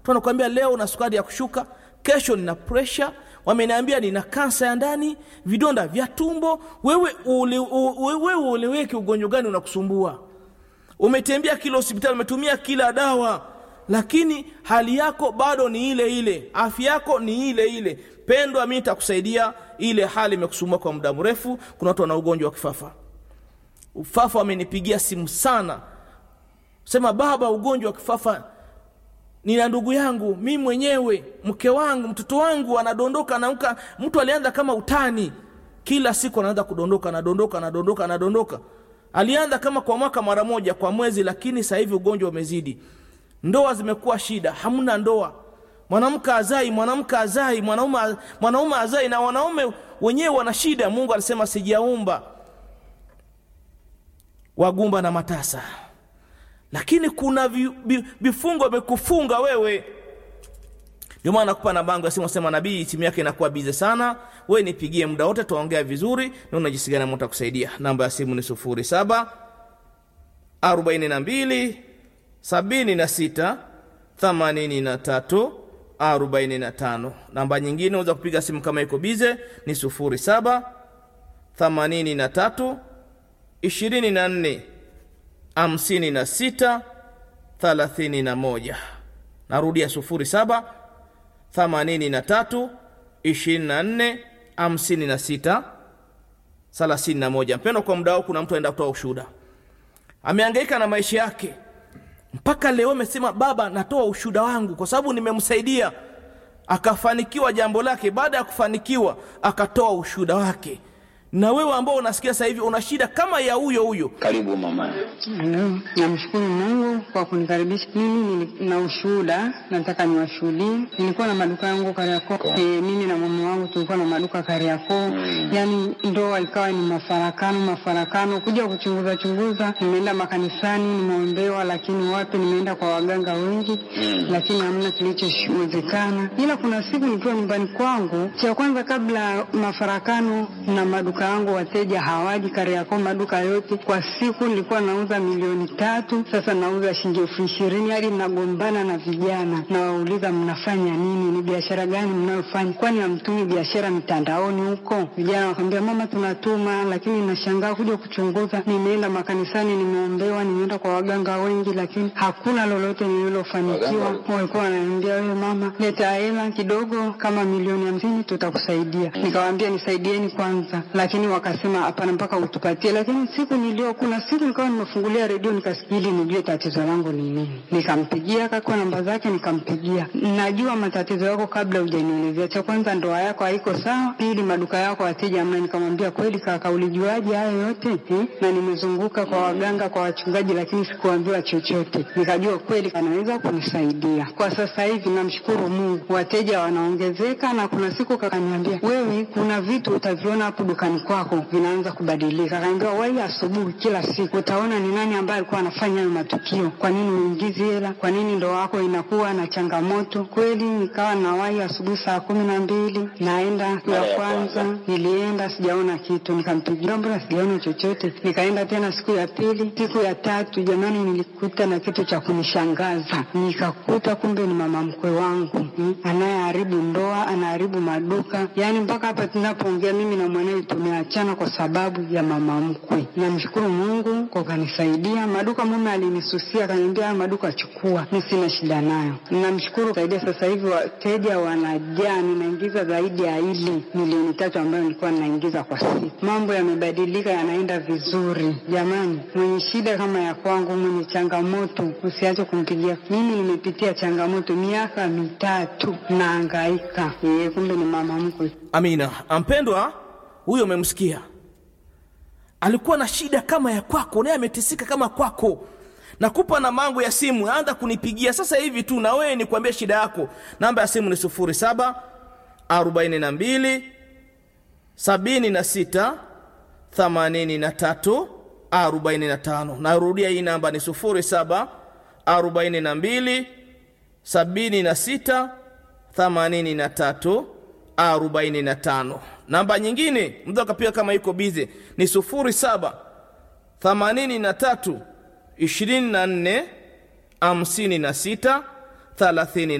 mtu anakuambia leo na sukari ya kushuka kesho nina presha wameniambia nina kansa ya ndani vidonda vya tumbo wewe ule, u, wewe ueleweki ugonjwa gani unakusumbua umetembea kila hospitali umetumia kila dawa lakini hali yako bado ni ile ile afya yako ni ile ile pendwa mi nitakusaidia ile hali imekusumbua kwa muda mrefu kuna watu wana ugonjwa wa kifafa ufafa wamenipigia simu sana sema baba ugonjwa wa kifafa nina ndugu yangu mi mwenyewe mke wangu mtoto wangu anadondoka anaamka mtu alianza kama utani kila siku anaanza kudondoka anadondoka anadondoka anadondoka alianza kama kwa mwaka mara moja kwa mwezi lakini sasa hivi ugonjwa umezidi ndoa zimekuwa shida hamna ndoa mwanamke azai mwanamke azai mwanaume mwanaume azai na wanaume wenyewe wana shida mungu alisema sijaumba wagumba na matasa lakini kuna vi, vi, vifungo vimekufunga wewe ndio maana nakupa na bango ya simu sema nabii simu yake inakuwa bize sana we nipigie muda wote tuongea vizuri naona jinsi gani mungu kusaidia namba ya simu ni sufuri saba arobaini na mbili sabini na sita themanini na tatu arobaini na tano namba nyingine unaweza kupiga simu kama iko bize ni sufuri saba themanini na tatu ishirini na nne hamsini na sita thalathini na moja narudia sufuri saba themanini na tatu ishirini na nne hamsini na sita thelathini na moja mpendo kwa muda wao kuna mtu aenda kutoa ushuhuda ameangaika na maisha yake mpaka leo amesema baba natoa ushuhuda wangu kwa sababu nimemsaidia akafanikiwa jambo lake baada ya kufanikiwa akatoa ushuhuda wake na wewe ambao unasikia sasa hivi una shida kama ya huyo huyo Karibu mama. Halo, namshukuru Mungu kwa kunikaribisha. Mimi nina ushuhuda, nataka niwashuhudie. Nilikuwa na maduka yangu Kariakoo. E, mimi na mume wangu tulikuwa na maduka Kariakoo. Yaani ndoa ikawa ni mafarakano mafarakano, kuja kuchunguza chunguza, nimeenda makanisani, nimeombewa, lakini wapi, nimeenda kwa waganga wengi, lakini hamna kilichowezekana. Ila kuna siku nikiwa nyumbani kwangu, cha kwanza kabla mafarakano na maduka yangu, wateja hawaji Kariakoo, maduka yote kwa siku nilikuwa nauza milioni tatu, sasa nauza shilingi elfu ishirini hadi mnagombana na vijana, nawauliza mnafanya nini? Ni biashara gani mnayofanya? Kwani hamtumi biashara mitandaoni huko? Vijana wakamwambia mama, tunatuma, lakini nashangaa kuja kuchunguza. Nimeenda makanisani, nimeombewa, nimeenda kwa waganga wengi, lakini hakuna lolote nililofanikiwa. Walikuwa wananiambia wewe mama, leta hela kidogo, kama milioni hamsini tutakusaidia. Nikawaambia nisaidieni kwanza, lakini wakasema hapana, mpaka utupatie. Lakini siku nilio kuna siku nikawa nimefungulia redio nikasikia ili nijue tatizo langu ni nini. Nikampigia akakuwa namba zake, nikampigia. Najua matatizo yako kabla hujanielezea. Cha kwanza ndoa yako haiko sawa, pili maduka yako wateja hamna. Nikamwambia kweli kaka, ulijuaje hayo yote eh? Na nimezunguka kwa waganga, kwa wachungaji, lakini sikuambiwa chochote. Nikajua kweli anaweza kunisaidia. Kwa sasa hivi namshukuru Mungu, wateja wanaongezeka, na kuna siku kakaniambia, wewe kuna vitu utaviona hapo dukani kwako vinaanza kubadilika. Akaniambia wai asubuhi kila siku utaona ni nani ambaye alikuwa anafanya hayo matukio. Kwa nini uingizi hela? Kwa nini ndoa yako inakuwa na changamoto? Kweli nikawa nawai asubuhi saa kumi na mbili naenda siku ya kwanza, nilienda sijaona kitu, nikampigia mbona sijaona chochote. Nikaenda tena siku ya pili, siku ya tatu, jamani, nilikuta na kitu cha kunishangaza. Nikakuta kumbe ni mama mkwe wangu hmm, anayeharibu ndoa, anaharibu maduka, yaani mpaka hapa tunapoongea mimi na mwanawe tumeachana kwa sababu ya mama mkwe. Namshukuru Mungu kwa kanisaidia. Maduka mume alinisusia akaniambia, haya maduka chukua, mi sina shida nayo. Namshukuru saidia, sasa hivi wateja wanajaa, ninaingiza zaidi ya ile milioni tatu ambayo nilikuwa ninaingiza kwa siku. Mambo yamebadilika, yanaenda vizuri. Jamani, mwenye shida kama ya kwangu, mwenye changamoto, usiache kumpigia. Mimi nimepitia changamoto miaka mitatu, naangaika. Yeye kumbe ni mama mkwe. amina ampendwa huyo umemsikia alikuwa na shida kama ya kwako naye ametisika kama kwako nakupa na mango ya simu anza kunipigia sasa hivi tu na wewe nikuambia shida yako namba ya simu ni 07 42 76 83 45 narudia hii namba ni 07 42 76 83 45 namba nyingine mtu akapiga kama iko bize ni 07 83 24 56 30